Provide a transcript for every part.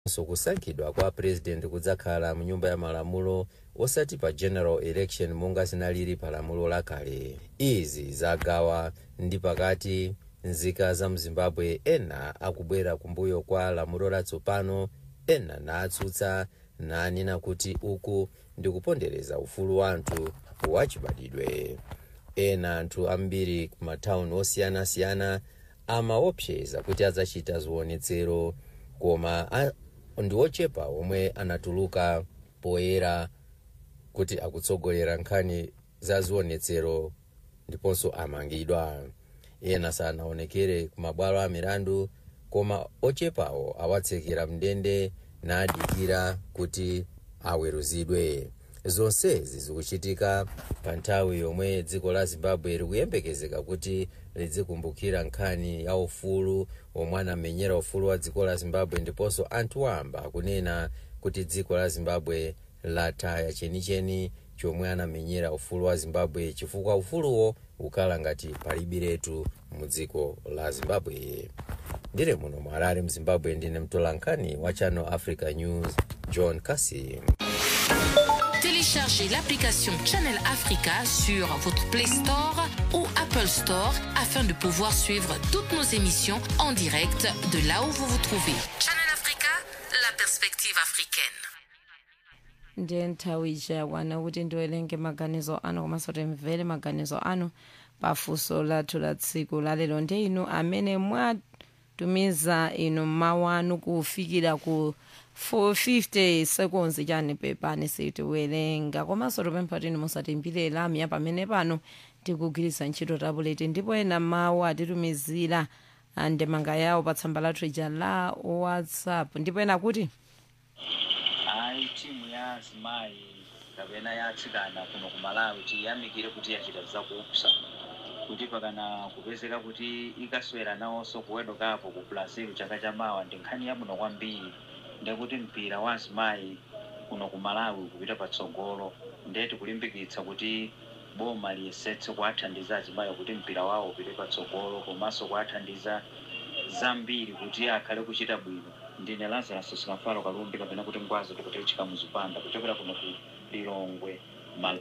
so kusankhidwa kwa purezidenti kudzakhala mu nyumba ya malamulo osati pa general election monga zinalili pa lamulo lakale izi zagawa ndi pakati nzika za mzimbabwe ena akubwera kumbuyo kwa lamulo latsopano ena natsutsa nanena kuti uku ndi kupondereza ufulu wa anthu wachibadidwe ena anthu ambiri ku matawuni osiyanasiyana amaopseza kuti adzachita ziwonetsero koma a- ndi ochepa omwe anatuluka poyera kuti akutsogolera nkhani za ziwonetsero ndiponso amangidwa ena sanaonekere ku mabwalo a milandu koma ochepawo awatsekera mndende nadikira kuti aweruzidwe zonsezi zikuchitika pa nthawi yomwe dziko la zimbabwe likuyembekezeka kuti lizikumbukira nkhani ya ufulu omwe anamenyera ufulu wa dziko la zimbabwe ndiponso anthu wamba akunena kuti dziko la zimbabwe lataya chenicheni chomwe anamenyera ufulu wa zimbabwe chifukwa ufuluwo ukhala ngati palibiretu mu dziko la zimbabwe ndire muno mu harare mzimbabwe ndine mtolankhani wa channel africa news john kasim Téléchargez l'application Channel Africa sur votre Play Store ou Apple Store afin de pouvoir suivre toutes nos émissions en direct de là où vous vous trouvez. Channel Africa, la perspective africaine. ndiye nthawi ija yakwana kuti ndiwerenge maganizo anu komanso timvere maganizo anu pafunso lathu la tsiku lalero ndi inu amene mwatumiza inu mawu anu kufikira ku 450 seconds chani pepani sitiwerenga komanso tipempha tini musatimbire lamya pamene pano tikugwiritsa ntchito tabuleti ndipo ena mawu atitumizira ah, ndemanga yawo pa tsamba lathu ija la whatsapp ndipo ena kuti hayi timu ya azimayi kapena ya atsikana kuno ku malawi tiyamikire kuti yachita zakupsa kuti pakana kupezeka kuti ikaswera nawonso ku world cup ku brazil chaka chamawa ndi nkhani yabwino kwambiri ndekuti mpira wa azimayi kuno ku malawi kupita patsogolo ndiye tikulimbikitsa kuti boma liyesetse kuwathandiza azimayi kuti mpira wawo upite patsogolo komanso kuwathandiza zambiri kuti akhale kuchita bwino ndine lazarus sikafalo kalumbi kapena kuti ngwazi tikuteri chikamuzipanda kuchokera kuno ku lilongwe mal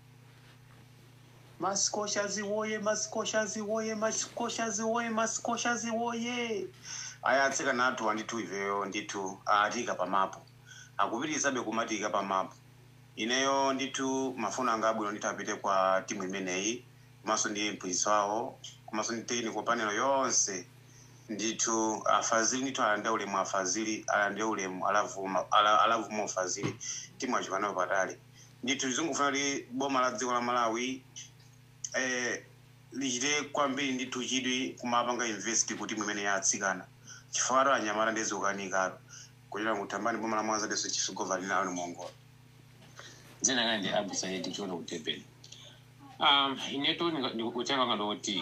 masikoshazi woye masikoshazi woye masikoshazi woye masikoshazi woye aya atsikana athu andithu iveyo ndithu atika pamapo akupitirizabe kumatika pamapo ineyo ndithu mafuno anga abwino ndithu apite kwa timu imeneyi komanso ndi mphunzitsi wawo komanso ndi technical panel yonse ndithu afazili ndithu alande ulemu afazili alande ulemu alavuma ala- alavuma ufazili timu achikanayo patali ndithu zingufuna kuti boma la dziko la malawi eh, lichite kwambiri ndithu chidwi kumapanga invest kuti mwimene yatsikana chifukwa anyamata ndezikukanikalo kuchera kutambani boma la mwanza leso chisugovani nawo ni muongola dzina langa ndi abu saidi chiona kutebeni um ineto ndikutenga ngandoti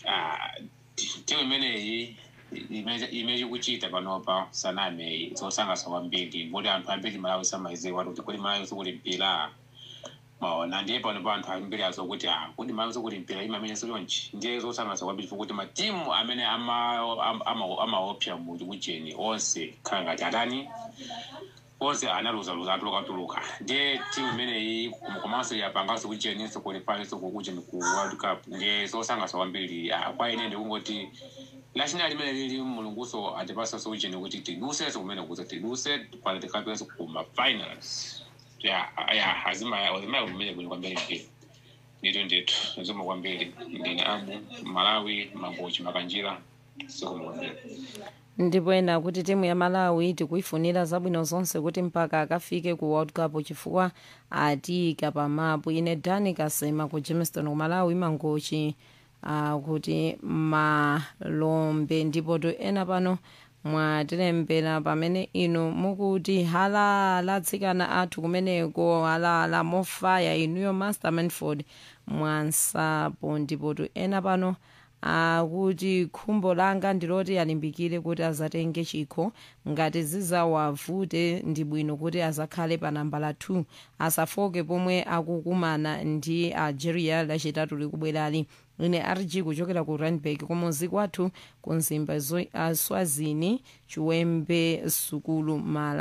timu imeneyi imene kuchita panopa sanameyi zosangalatsa kwambiri ngoti anthu ambiri malawi samaiziwa kuti kuli malawi sikuli mpira maona ndiye pano pa anthu ambiri azokuti ah kuti malawi sikuli mpira imamene silonchi ndiye zosangalatsa kwambiri fukuti matimu amene ama- ama- ama- amaopsa muti kucheni onse khala ngati adani onse analuzaluza atulukatuluka ndiye timu imeneyi komanso yapanganso kucheninso kulifanso kukucheni ku world cup ndiye zosangalatsa kwambiri Ah, kwa ine ndikungoti lachina limene lili mulunguso atipasanso kucheni kuti tidusenso kumene kuza tiduse pano tikapenso kuma finals ya ya azima azima kumene kuli kwambiri mpira ndito ndithu zomwe kwambiri ndine abu malawi mangochi makanjira sikoma kwambiri ndipo ena kuti timu ya malawi tikuifunira zabwino zonse kuti mpaka akafike ku world cup chifukwa atiyika pamapu ine dani kasema ku jamestown ku malawi mangochi uh, kuti malombe ndipo to ena pano mwatilembera pamene inu mukuti halala atsikana athu kumeneko halala mofaya inuyo master manford mwansapo ndipo to ena pano akuti khumbo langa ndiloti alimbikire kuti azatenge chikho ngati zizawavute ndi bwino kuti azakhale pa namba la 2 asafoke pomwe akukumana ndi algeria lachitatu likubwerali ine rg kuchokera ku randburg kumuzi kwathu ku nzimba swazini chiwembe sukulu mala